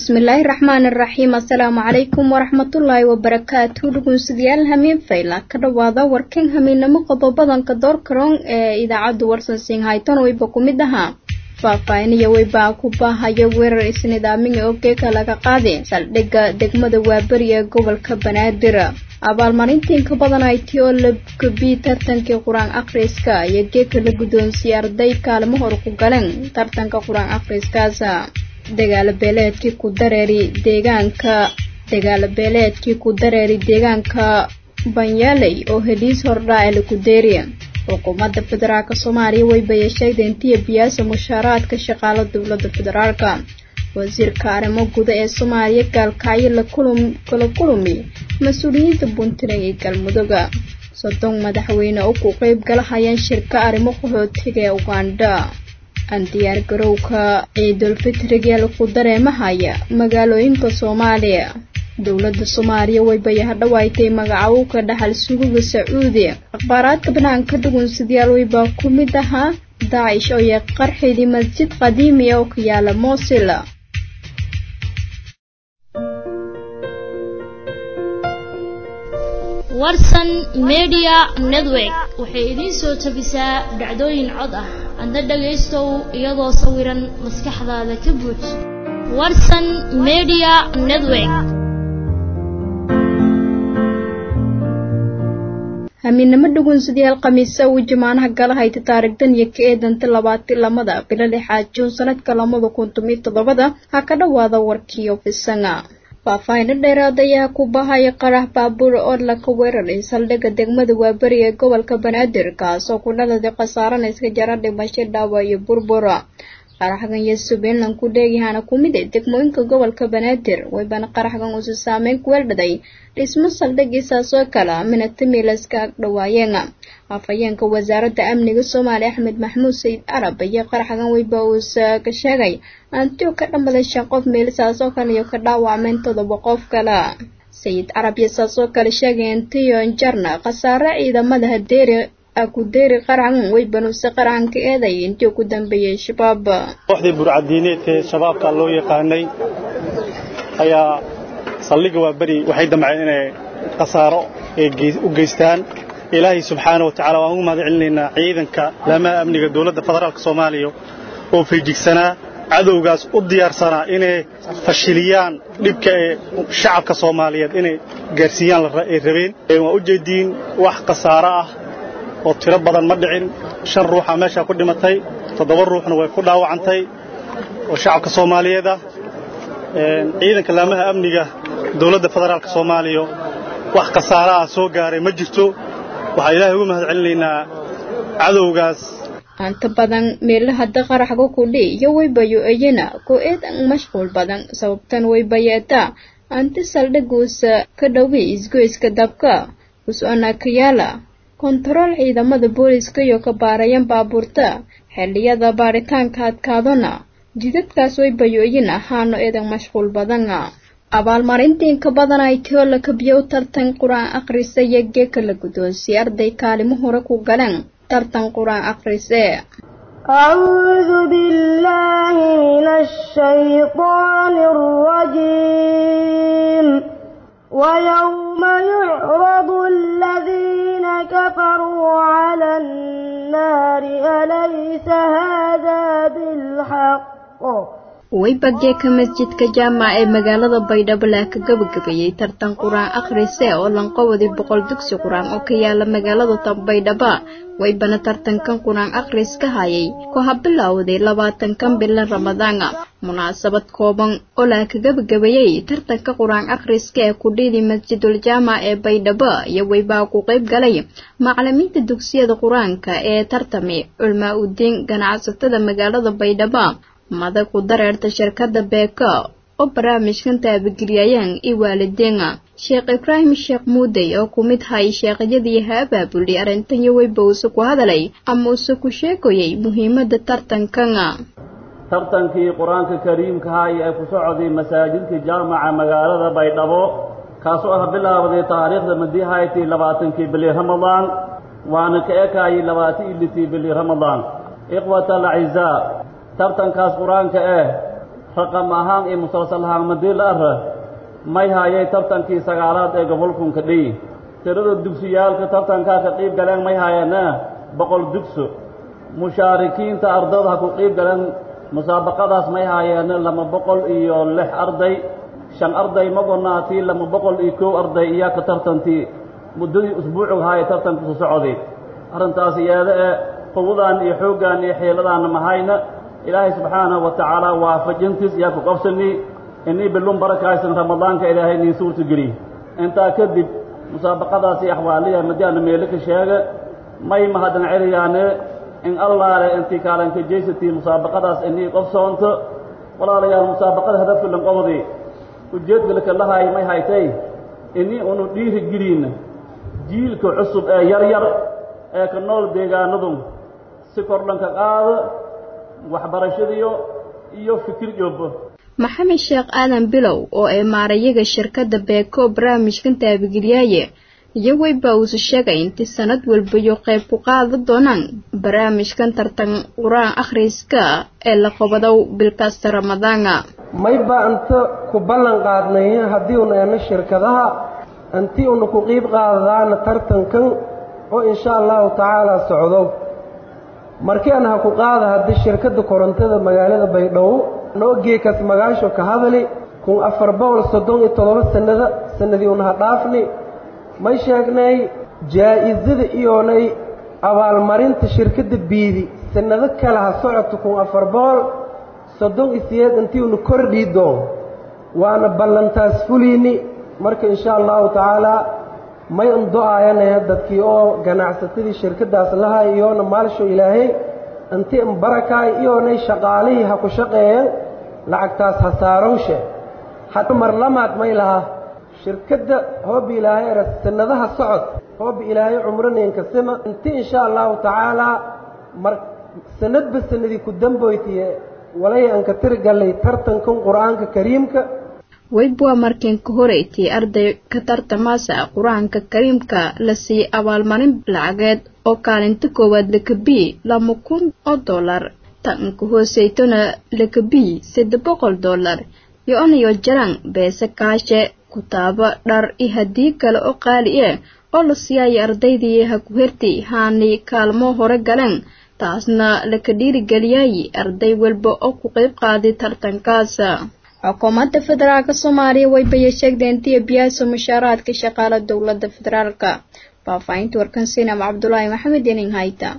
bismillaahi raxmaani raxiim assalaamu calaykum waraxmatullaahi wabarakaatu dhugunsidayaal hamiin fayla ka dhowaada warkan hamiinamo qodobadanka doorkaroon ee idaacaddu warsan singhayton weyba ku mid ahaa faahfaahiniyo weybaa ku baahaya weerar isnidaamiga oo geeka laga qaadi saldhigga degmada waaberi ee gobolka banaadir abaalmarintiinka badan ayti oo la gabiy tartankii qur-aan akhriska iyo geeka la guddoonsiiyey arday kaalmo hor ku galeen tartanka qur-aan akhriskaas dagaalo beeleedkii ku dareeri deegaanka dagaalo beeleedkii ku dareeri deegaanka banyaaley oo heliis hordhaacee laku deeriya xukuumadda federaalk soomaaliya way bayasheegda intiya biyaasa mushaaraadka shaqaalo dowladda federaalka wasiirka arrimo guda ee soomaaliya gaalkacyo kala kulumi mas-uuliyiinta puntland iyo galmudugga soddon madaxweyne oo ku qeyb galahayaan shirka arrimo qaxootiga ee ugandha aan diyaar garowka ciidulfitriga lagu dareemahaya magaalooyinka soomaaliya dowladda soomaaliya way bayahadhawaaytay magacawowka dhaxal suguga sacuudi akhbaaraadka banaanka dhugunsidayaal weybaa ku mid ahaa daacish oo yee qarxidii masjid qadiimi oo ka yaala moosil warsan media network waxay idiin soo tabisaa dhacdooyin cod ah adna dhagaystow iyadoo sawiran maskaxdaada ka buuj warsan media network hamiinamo dhugunsidayaal khamiisa uu jamaanaha galahayta taarigdan iyo ka eedanta labaati lamada bilo lixaad juun sanadka lamada kun tomiyo toddobada ha ka dhowaada warkii ofisanga faahfaahino dheeraad ayaa ku bahaya qarax baabuur oo laka weeraray saldhigga degmada waaberi ee gobolka banaadir kaasoo ku dhaladay khasaarana iska jara dhimasho dhaawa iyo burbura qaraxgan iyo subinland ku dheegyahaana ku mid a degmooyinka gobolka banaadir waybana qaraxgan uusi saameyn ku weeldhaday dhismo saldhigiisaasoo kale minatamilaska ag dhawaayeen afhayeenka wasaaradda amniga soomaaliya axmed maxamuud sayid carab iyo qaraxgan weyba uusa ka sheegay antiyo ka dhammaday shan qof meelisaasoo kale iyo ka dhaawacmeen todoba qof kale sayid carab iyo saasoo kale sheegay antiyo jarna khasaare ciidamada hadeeri akudeeri qaraxgan weybanuuse qaraxanka eeday intii ku dambeeyey shabaab kooxdii burcadiineedka ee shabaabka loo yaqaanay ayaa saldhigga waa beri waxay damceen inay khasaaro u geystaan ilaahay subxaana wa tacala waan ugu mahad celinaynaa ciidanka laamaha amniga dowladda federaalka soomaaliya oo feejigsanaa cadowgaas u diyaarsanaa inay fashiliyaan dhibka ee shacabka soomaaliyeed inay gaarsiiyaan ay rabeen waa u jeediin wax khasaaro ah oo tiro badan ma dhicin shan ruuxa meeshaa ku dhimatay toddoba ruuxna way ku dhaawacantay oo shacabka soomaaliyeed ah ciidanka laamaha amniga dowladda federaalka soomaaliya wax khasaaro ah soo gaaray ma jirto waxaa ilaahay ugu mahad celinaynaa cadowgaas anta badan meelahada qaraxga kudhi iyo waybayo iyana ku eedan mashquul badan sababtan waybayeetaa anti saldhiguusa ka dhowey isgoyska dabka us-anakayaala kontarool ciidamada booliska iyo ka baarayan baabuurta xilliyada baaritaanka adkaadana jidadkaas waybayo-yin ahaano eedan mashquul badana abaalmarintiinka badan ay tio la kabiyo u tartan qur-aan akhrisa iyo geeka la guddoonsiye arday kaalimo hore ku galeen tartan qur-aan akhrise أعوذ بالله من الشيطان الرجيم ويوم يعرض الذين كفروا على النار أليس هذا بالحق weybageeka masjidka jaamac ee magaalada baydhabo laa ka gabagabeeyey tartan qur-aan akhrise oo lanqowadi boqol dugsi qur-aan oo ka yaala magaalada tanbaydhaba weybana tartankan qur-aan akhris ka hayay ku habilowday labaatankan bilan ramadaana munaasabad kooban oo laa ka gabagabeeyey tartanka qur-aan akhriska ee kudhiidi masjidul jaamac ee baydhabo iyo weybaa ku qayb galay macalimiinta dugsiyada qur-aanka ee tartami culmaa udiin ganacsatada magaalada baydhabo mada ku dareerta shirkadda beeka oo barnaamijkan taabageliyayaan iyo waalideena sheekh ibraahim sheekh muudey oo ku mid hay sheekhayadii ha abaabulay arrintan iyo weyba uuse ku hadalay ama uuse ku sheegayay muhiimadda tartankana tartankii qur-aanka kariimkaha ee ku socday masaajidka jaamaca magaalada baydhabo kaasoo ah bilaabday taariikhda madihayti labaatankii bili ramadaan waana ka ekaayay labaatan ilitii bili ramadaan ikhwata alacizaa tartankaas qur-aanka eh raqam ahaan iyo musalsal ahaan madii la ara may haayay tartankii sagaalaad ee gobolkunka dhiyi tirada dugsiyaalka tartankaa ka qiib galeen may haayeena boqol dugso mushaarikiinta ardada ha ku qiib galeen musaabaqadaas may haayeena lama boqol iyo lix arday shan arday magonaatii lama boqol iyo kow arday iyaa ka tartantii muddadii usbuucug haaya tartankusu socday arrintaas iyada ee quwadan iyo xooggan iyo xiiladaanna mahayna ilaahay subxaanahu wa tacaala waafajintiis iyaa ku qabsani inii bilun barakaysan ramadaanka ilaahay nii suurta geliy intaa kadib musaabaqadaasi axwaaliya madiana meelo ka sheega may mahadan celiyaane in allaale intii kaalanka jaysatii musaabaqadaas inii qobsoonto walaalayaal musaabaqada hadafka lanqobdi ujeedgalka lahay may haytay inii unu dhiiri geliina jiilka cusub ee yar yar ee ka nool deegaanadu si kordhanka qaado waxbarashadiyo iyo fikir joobo maxamed sheekh aadan bilow oo ay maarayaga shirkadda beeko barnaamijkan taabigelyaaye iyagooyba uusa sheegay intii sanad walbayo qayb ku qaada doonaan barnaamijkan tartan qur-aan akhriska ee la qobadow bilkasta ramadaana mayba anta ku ballan qaadnay haddii una eena shirkadaha antii una ku qiib qaadadaana tartankan oo insha allahu tacaalaa socdo markian ha ku qaada haddii shirkadda korontada magaalada baydhabo noo geekas magaasho ka hadali kun afar boqol soddon iyo toddoba sannada sannadii una ha dhaafni may sheegnay jaa'isada iyoonay abaalmarinta shirkadda biidi sannado kale ha socoto kun afar boqol soddon iyo sideed intii una kordhii doon waana ballantaas fuliini marka insha allahu tacaalaa may un do-aayanaya dadkii oo ganacsatadii shirkaddaas lahay iyoona maalsho ilaahay intii in barakaay iyoonay shaqaalihii ha ku shaqeeyan lacagtaas ha saarowshe had mar lamaad may lahaa shirkadda hoobi ilaahay era sannadaha socod hoobi ilaahay cumraneenka sima inti insha allahu tacaalaa mar sanadba sanadii ku damboytiye walay aan ka tirgallay tartankan qur-aanka kariimka weybwa markiinka horeytay arday ka tartamaasa qur-aanka kariimka la siiyey abaalmarin lacageed oo kaalinta koowaad lakabii lama kun oo dollar tanka hooseytona lakabii saddex boqol dollar iyo onayo jaran beese kaashe kutaabo dhar iyo haddii kale oo qaali eh oo la siiyaya ardaydii ha ku hertay haani kaalmo hore galeen taasna laka dhiirigeliyay arday walba oo ku qayb qaaday tartankaas xukuumadda federaalk soomaaliya way bayasheegdeen tiya biyaaso mushaaraadka shaqaala dowladda federaalka faahfaahinta warkan sinam cabdulaahi maxamed enin hayta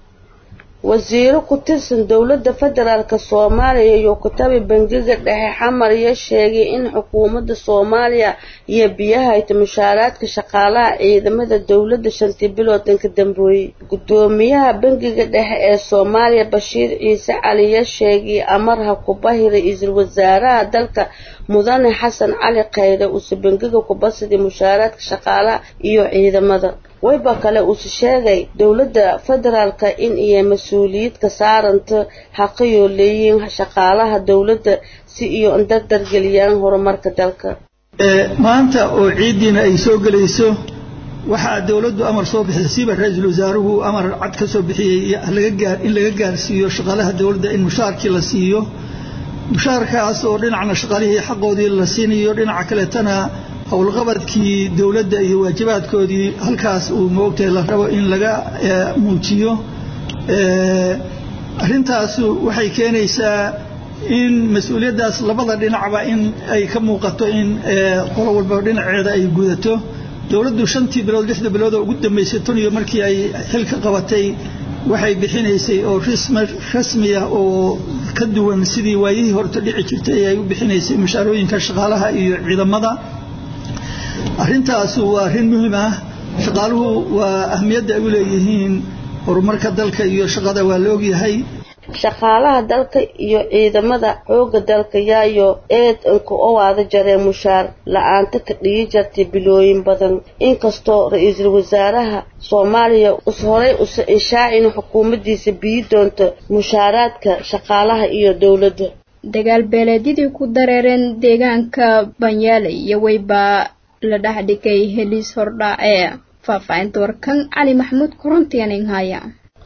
wasiiro ku tirsan dowladda federaalk soomaaliya iyo kutabi bangiga dhexe xamar iyo sheegay in xukuumadda soomaaliya iyo biyahayta mushaaraadka shaqaalaha ciidamada dowladda shantii biloodan ka dambeeyey guddoomiyaha bangiga dhexe ee soomaaliya bashiir ciise caliya sheegay amarha kubahi ra-iisul wasaaraha dalka mudane xasan cali khayre uuse bangiga kubasidii mushaaraadka shaqaalaha iyo ciidamada wayba kale uuse sheegay dowladda federaalka in iyo mas-uuliyad ka saaranta xaqayoo leeyihiin shaqaalaha dowladda si iyo dardargeliyaan horumarka dalka maanta oo ciiddiina ay soo gelayso waxaa dowladdu amar soo bixisay siba ra-iisul wasaaruhu amar cad ka soo bixiyey in laga gaarsiiyo shaqaalaha dowladda in mushaarkii la siiyo mushaarkaas oo dhinacna shaqaalihii xaqoodii la siinayo dhinaca kaleetana howlqabadkii dowladda iyo waajibaadkoodii halkaas uu moogtahay la rabo in laga muujiyo arrintaasu waxay keenaysaa in mas-uuliyaddaas labada dhinacba in ay ka muuqato in qolo walba dhinaceeda ay gudato dowladdu shantii bilood lixda bilood oo ugu dambeysay tan iyo markii ay xilka qabatay waxay bixinaysay oo rasmi ah oo ka duwan sidii waayihii horta dhici jirtay ay u bixinaysay mushaarooyinka shaqaalaha iyo ciidamada arrintaasu waa arrin muhiim ah shaqaaluhu waa ahmiyadda ay u leeyihiin horumarka dalka iyo shaqada waa la ogyahay shaqaalaha dalka iyo ciidamada xooga dalka yaayo eed inka owaada jaree mushaar la-aanta ka dhigi jartay bilooyin badan inkastoo ra-iisul wasaaraha soomaaliya us horay usa inshaacin xukuumaddiisa biyi doonto mushaaraadka shaqaalaha iyo dowladda dagaal beeleedyadii ku dareereen deegaanka banyaale iyo weybaa la dhexdhigay heliis hordhaacee faahfaahinta warkan cali maxamuud korontiyanin haya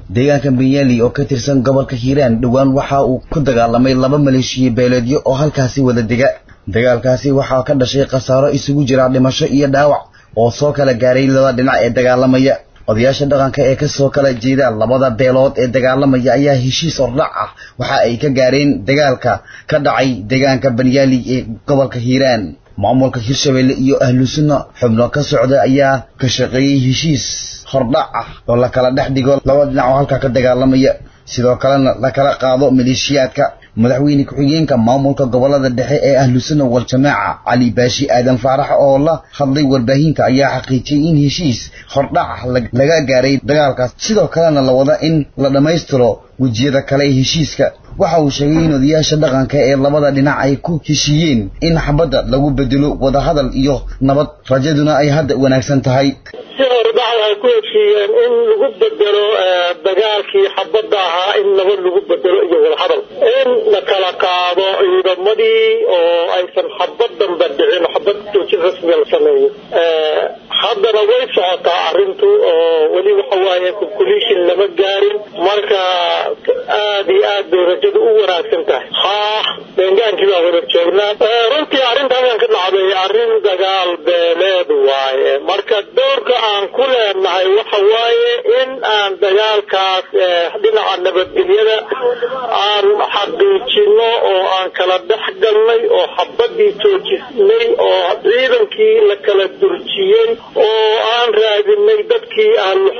deegaanka benyali oo ka tirsan gobolka hiiraan dhowaan waxa uu ku dagaalamay laba maleeshiya beeleedyo oo halkaasi wada dega dagaalkaasi waxaa ka dhashay khasaaro isugu jira dhimasho iyo dhaawac oo soo kala gaaray laba dhinac ee dagaalamaya odayaasha dhaqanka ee kasoo kala jeeda labada beelood ee dagaalamaya ayaa heshiis ordhac ah waxa ay ka gaareen dagaalka ka dhacay deegaanka banyaali ee gobolka hiiraan maamulka hirshabelle iyo ahlu sunna xubno ka socda ayaa ka shaqeeyey heshiis hordhac ah oo la kala dhex dhigo laba dhinac oo halkaa ka dagaalamaya sidoo kalena la kala qaado maleeshiyaadka madaxweyne ku-xigeenka maamulka gobolada dhexe ee ahlu sunna wal-jamaaca cali baashi aadan faarax oo la hadlay warbaahinta ayaa xaqiijiyey in heshiis hordhac ah laga gaaray dagaalkaas sidoo kalena la wada in la dhammaystiro wejiyada kale ee heshiiska waxa uu sheegay in odayaasha dhaqanka ee labada dhinac ay ku heshiiyeen in xabadda lagu bedelo wadahadal iyo nabad rajaduna ay hadda wanaagsan tahay si hordhac ay ku heshiiyeen in lagu bedelo dagaalkii xabadda ahaa in nabad lagu bedelo iyo wadahadal in la kala qaado ciidamadii oo aysan xabad damba dhicin xabad joojin rasmiga la sameeyo haddana way socotaa arrintu oo weli waxa waaye conclusion lama gaarin marka aad iyo aad bay rajadu u wanaagsan tahay haa deengaankii baa wada joognaa runtii arrinta halkan ka dhacday arrin dagaal beeleed waaye marka doorka aan ku leenahay waxa waaye in aan dagaalkaas dhinaca nabadgelyada aan xaqiijino oo aan kala dhex galnay oo xabadii joojisnay oo ciidankii la kala durjiyey oo aan raadinay dadkii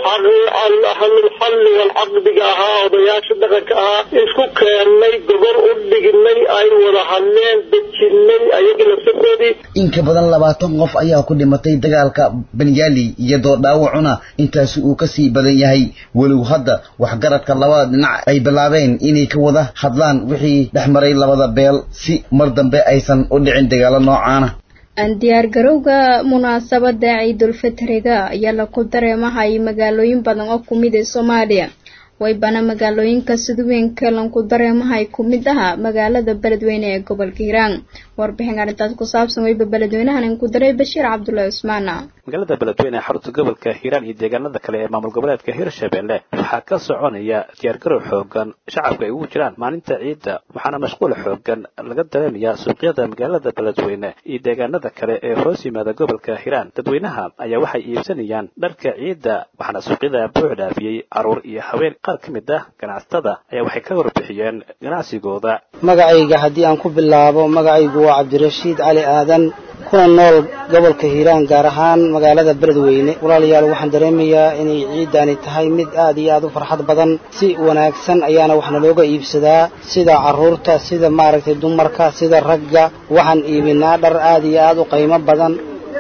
ahlulxalli walcaqdiga ahaa odayaasha dhaqanka ahaa isku keennay gobol u dhignay ay wada hadleen dejinay ayagii lafsadoodii in ka badan labaatan qof ayaa ku dhimatay dagaalka banyaali iyadoo dhaawacuna intaasi uu kasii badan yahay weliw hadda waxgaradka labada dhinac ay bilaabeen inay ka wada hadlaan wixii dhex maray labada beel si mar dambe aysan u dhicin dagaalo noocaana diyaargarowga munaasabada ciidulfitriga ayaa laku dareemahay magaalooyin badan oo kumid ee soomaaliya waybana magaalooyinka sidweynka lanku dareemahay kumid aha magaalada beledweyne ee gobolka hiiraan warbixin arrintaas ku saabsan weyba beledweynahan inku daray bashiir cabdullaahi cusmaana magaalada beledweyne ee xarunta gobolka hiiraan iyo deegaanada kale ee maamul goboleedka hirshabelle waxaa ka soconaya diyaargarow xoogan shacabka ay ugu jiraan maalinta ciidda waxaana mashquul xoogan laga dareemayaa suuqyada magaalada beledweyne iyo deegaanada kale ee hoos yimaada gobolka hiiraan dadweynaha ayaa waxay iibsanayaan dharka ciidda waxaana suuqyada buux dhaafiyey caruur iyo haween qaar ka mid ah ganacsatada ayaa waxay ka warbixiyeen ganacsigooda magacayga haddii aan ku bilaabo magacaygu waa cabdirashiid cali aadan kuna nool gobolka hiiraan gaar ahaan magaalada beledweyne walaalayaal waxaan dareemayaa inay ciiddani tahay mid aad iyo aad u farxad badan si wanaagsan ayaana waxna looga iibsadaa sida carruurta sida maaragtay dumarka sida ragga waxaan iibinaa dhar aad iyo aad u qiimo badan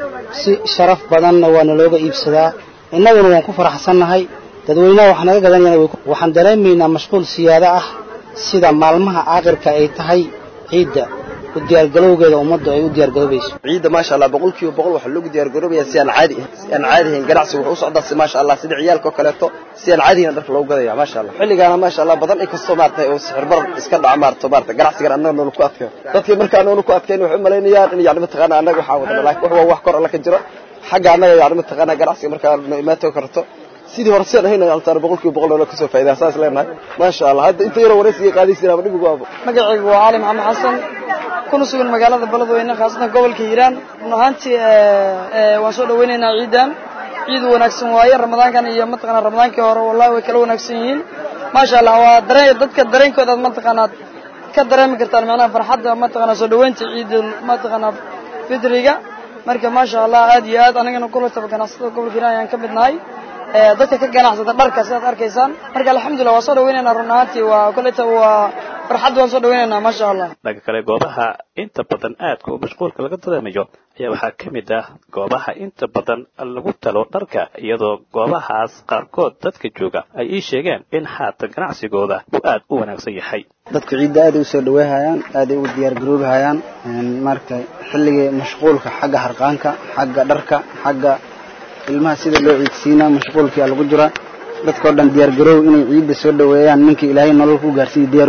si sharaf badanna waana looga iibsadaa innaguna waan ku faraxsannahay dadweynaha wax naga gadanayana waxaan dareemaynaa mashquul siyaado ah sida maalmaha aakhirka ay tahay ciidda u diyaargalowgeeda ummaddu ay u diyaargaroobayso ciidda maasha allah boqolkiiba boqol waxaa loogu diyaargaroobaya si aan caadi si aan caadi ahayn ganacsigu wuxuu u socdaa si maasha allah sida ciyaalka oo kaleeto si aan caadi ahayn dharka loogu gadaya maasha allah xilligaana maasha allah badan in kastoo maaragtay oo sixir barar iska dhaca maaragto maaragtay ganacsigan annaga noonu ku adkayo dadkii markaa noonu ku adkayn waxay u malaynayaan in yacni mataqaana annaga waxaa wadana laakiin wax waa wax kor alla ka jiro xagga annaga yacni mataqaana ganacsiga markaa noo imaato karto sidii hore sidaan ahayn altaan boqolkiiba boqol noola kasoo faa'idaa saas leenahay maasha allah hadda inta yaroo waraysiga qaadaysiin ama dhibigu waabo magacaygu waa cali maxamed xasan kuna sugan magaalada beledweyne khaasatan gobolka hiiraan run ahaantii waan soo dhaweynaynaa ciidan ciid wanaagsan waaye ramadaankan iyo mataqaanaa ramadaankii hore wallahi way kala wanaagsan yihiin maasha allah waa dareen dadka dareenkooda aad mataqaanaad ka dareemi kartaan macnaha farxadda mataqaanaa soo dhaweynta ciidul mataqaanaa fidriga marka maasha allah aad iyo aad anigana kulataba ganacsatada gobolka hiiraan ayaan ka mid nahay dadka ka ganacsada dharka sidaad arkaysaan marka alxamdulillah waa soo dhaweynaynaa run ahaantii waa koleta waa farxad waan soo dhaweynaynaa maasha allah dhanka kale goobaha inta badan aadka u mashquulka laga dareemayo ayaa waxaa ka mid ah goobaha inta badan lagu talo dharka iyadoo goobahaas qaarkood dadka jooga ay ii sheegeen in haatan ganacsigooda uu aad u wanaagsan yahay dadku ciidda aaday usoo dhaweehayaan aaday ugu diyaargaroobahayaan marka xilligii mashquulka xagga harqaanka xagga dharka xagga ilmaha sida loo ciidsiinaa mashquulkia lagu jira dadkao dhan diyaargaroow inay ciidda soo dhaweeyaan ninkii ilaahay nolol ku gaarsiiya diyaar u yihin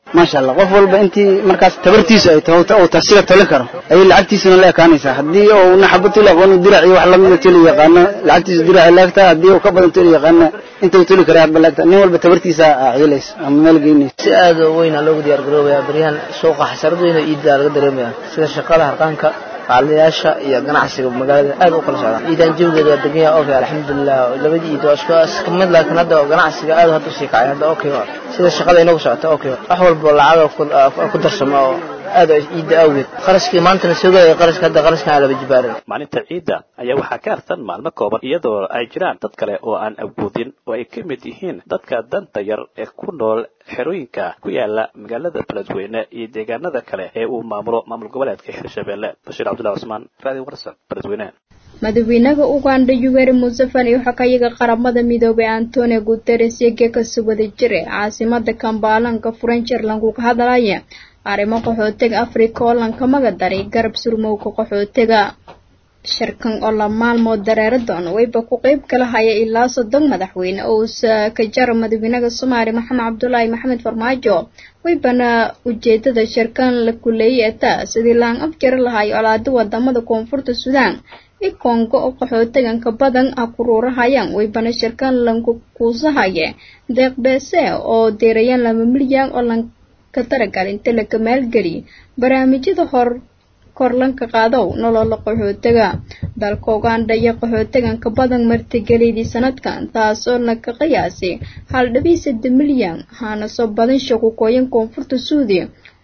maasha allah qof walba intii markaas tabartiisu ay taho uu tasiga toli karo ayay lacagtiisuna la ekaanaysaa haddii uu naxabo tuli aqoon dirac iyo wax lamida tuli yaqaano lacagtiisu dirac laagtaa haddii uu ka badan tuli yaqaano inta uu tuli kara hadba laagtaa nin walba tabartiisa ciilaysa ama meel geynaysa si aad u weyn loogu diyaar garoobaya baryahan suuqa xasarad weyn oo iidda laga dareemaya sida shaqada harqaanka macalinayaasha iyo ganacsiga magaalada aad u kala socdaan ciidan jawigeeda waa degan yahay okay alxamdulilah labadii ciid waa isku isku mid laakiin hadda ganacsiga aad hadda usii kacay hadda okay sida shaqada inagu socota okay wax walba lacag ku darsama oo aad ciidda awgeed qarashkii maantana soo gelaya qarashka hadda qarashkan laba jibaaran maalinta ciidda ayaa waxaa ka harsan maalmo kooban iyadoo ay jiraan dad kale oo aan awoodin oo ay ka mid yihiin dadka danta yar ee ku nool xerooyinka ku yaala magaalada beledweyne iyo deegaanada kale ee uu maamulo maamul goboleedka hirshabelle bashiir cabdullahi cusmaan raadi warsan beledweyne madaxweynaha uganda yoweri museveni waxaa ka yaga qaramada midoobay antonio guteres iyo geekasi wada jire caasimada kambaalanka frencherland uu ka hadlaya arrimo qaxootiga africa oo lanka maga daray garab surmowga qaxootiga shirkan oo la maalmood dareero doona wayba ku qeyb kala haya ilaa soddon madaxweyne oo uusa ka jaro madaxweynaha soomaaliya maxamed cabdulaahi maxamed farmaajo waybana ujeedada shirkan la kuleeyay etaa sidii laan afjari lahay colaado wadamada koonfurta suudaan i kongo oo qaxootiganka badan ah kuruurahayaan waybana shirkan lanku kuusahaye deeqbeese oo deerayaan laba milyan oo lan ka taragal inta laga maalgeliy barnaamijyada hor korlanka qaadow nolola qaxootiga dalka uganda iyo qaxootiganka badan martigelidii sanadkan taasoo laka qiyaasay hal dhibii sadde milyan hana soo badan shaqukooyin koonfurta suudiya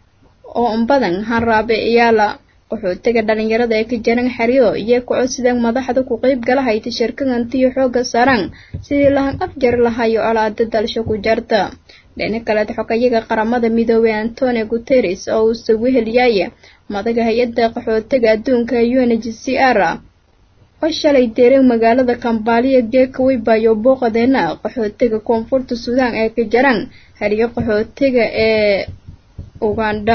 oo badan hanraabe iyaala qaxootiga dhalinyarada ee ka jaran xeryo iyo kocodsideen madaxda ku qeyb gala hayta shirkagantiyo xooga saaraan sidii lahan afjari lahayo colaada dalsha ku jarta dhina kaleed xogayaga qaramada midoobay antonio guteres oo uu sawiheliyaye madaga hay-adda qaxootiga adduunka u n h c r oo shalay deereen magaalada kambaaliya geeka weybayo booqadeena qaxootiga koonfurta suudaan ee ka jaraan hariyo qaxootiga ee uganda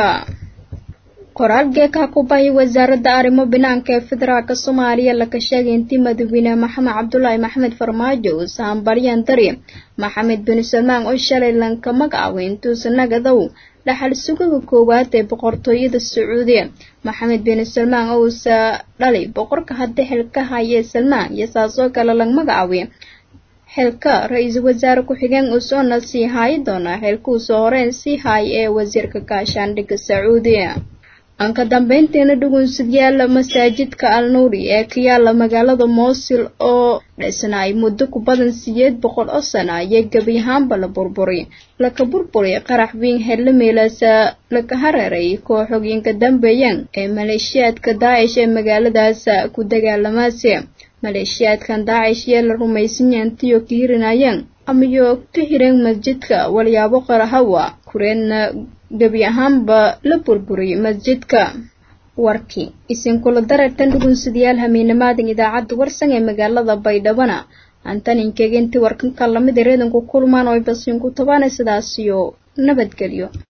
qoraal geekaha ku bahay wasaaradda arrimo banaanka ee federaalk soomaaliya laka sheegay intii madaxweyne maxamed cabdulaahi maxamed farmaajo uusa hambalyan dari maxamed bin salmaan oo shalay lanka magacaaway intuusa nagadow dhaxal sugaga koowaad ee boqortooyada sacuudiya maxamed bin salmaan oo uusa dhalay boqorka hadda xilka hayee salmaan iyo saasoo kale lag magacaaway xilka ra-iisul wasaare ku-xigeen uusoona sii haayi doonaa xilkuusoo horeen sii haay ee wasiirka gaashaandhigga sacuudiya aan ka dambeyntiina dhugunsidyaala masaajidka al nuuri ee ka yaala magaalada moosil oo dhisnaay muddo ku badan sideed boqol oo sana ayay gebi ahaanba la burburi laka burburi qarax wiin xellameelaasa laka hareeray kooxogyinka dambeeyaan ee maleeshiyaadka daacish ee magaaladaas ku dagaalamaase maleeshiyaadkan daacish yee la rumaysan yaantiyo ka hirinayaan amayo ka hireen masjidka walyaabo qarahawa kureenna gebi ahaanba la burburiyay masjidka warkii isinkula dareertan dhugunsidayaal hamiinamaadan idaacadda warsan ee magaalada baydhabana antaninkeega intii warkanka lamid reedanku kulmaan oo ay basiinku tabaana sidaasiyo nabadgelyo